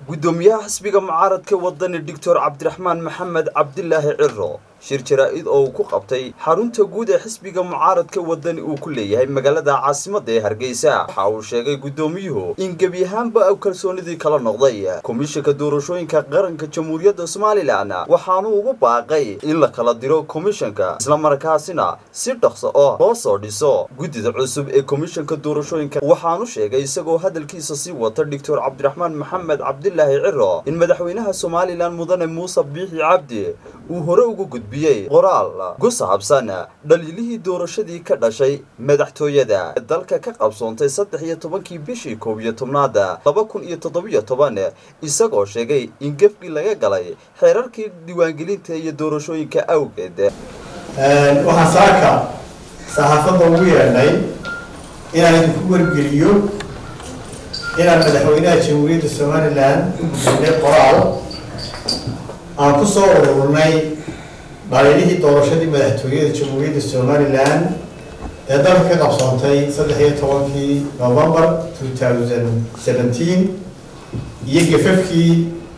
guddoomiyaha xisbiga mucaaradka wadani doctor cabdiraxmaan maxamed cabdilaahi ciro shir jaraa-id oo uu ku qabtay xarunta guud ee xisbiga mucaaradka wadani uu ku leeyahay magaalada caasimadda ee hargeysa waxa uu sheegay guddoomiyuhu in gebi ahaanba uu kalsoonidii kala noqday komishanka doorashooyinka qaranka jamhuuriyadda somalilan waxaanu ugu baaqay in la kala diro komishanka islamarkaasina si dhaqso oo loo soo dhiso guddida cusub ee komishanka doorashooyinka waxaanu sheegay isagoo hadalkiisa sii wata doctor cabdiraxmaan maxamed cabdilaahi ciro in madaxweynaha somalilan mudane muuse biixi cabdi uu hore ugu gudbiyey qoraal ku saabsan dhaliilihii doorashadii ka dhashay madaxtooyada dalka ka qabsoontay saddex iyo tobankii bishii koob iyo tobnaada laba kun iyo toddobiyo toban isagoo sheegay in gefkii laga galay xeerarkii diiwaangelinta iyo doorashooyinka awgeed waxaan saaka saxaafadda ugu yeedhnay inaan idinku wargeliyo inaan madaxweynaha jamhuuriyadda somalilan u gudbinay qoraal aan ku soo ururnay dhaliilihii doorashadii madaxtooyada jamhuuriyadda somalilan ee dalka ka qabsoontay saddex iyo tobankii november two thousand seventeen iyo gafafkii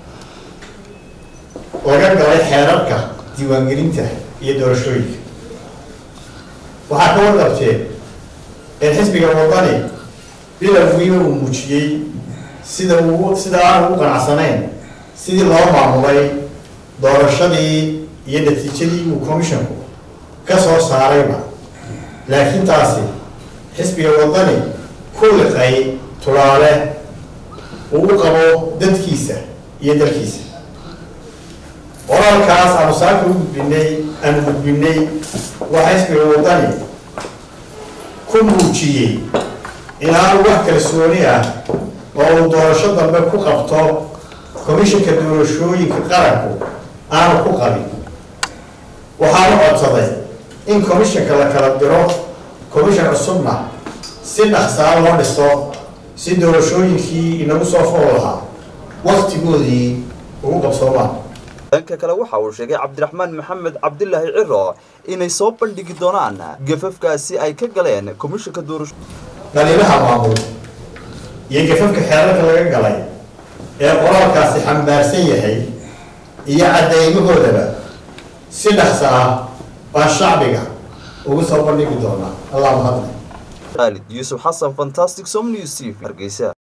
laga galay xeerarka diiwaangelinta iyo doorashooyinka waxaa ka warqabteen in xisbiga wadani bilowgiiba uu muujiyey sida uu sida aan ugu qanacsanayn sidii loo maamulay doorashadii iyo natiijadii uu commissionku ka soo saarayba laakiin taasi xisbiga wadani ku liqay tulaale uu u qabo dadkiisa iyo dalkiisa qoraalkaas aanu saaka u gudbinay aanu gudbinay waxaa xisbiga wadani ku muujiyey inaanu wax kalsooni ah oo uu doorasho dambe ku qabto commissionka doorashooyinka qaranku aanu ku qabin waxaanu codsaday in commissionka la kala diro commission cusubna si dhaqsaa loo dhiso si doorashooyinkii inagu soo fool lahaa waktigoodii ugu qabsoomaan dhanka kale waxa uu sheegay cabdiraxmaan maxamed cabdilaahi ciro inay soo bandhigi doonaan gafafkaasi ay ka galeen komishanka doorasho dhaliilaha maamul iyo gafafka xeerarka laga galay ee qoraalkaasi xambaarsan yahay iyo caddeymahoodaba si dhaqsa ah baan shacbiga ugu soo bandhigi doonaa allah mahadle khaalid yuusuf xasan fantastic som news t v hargeysa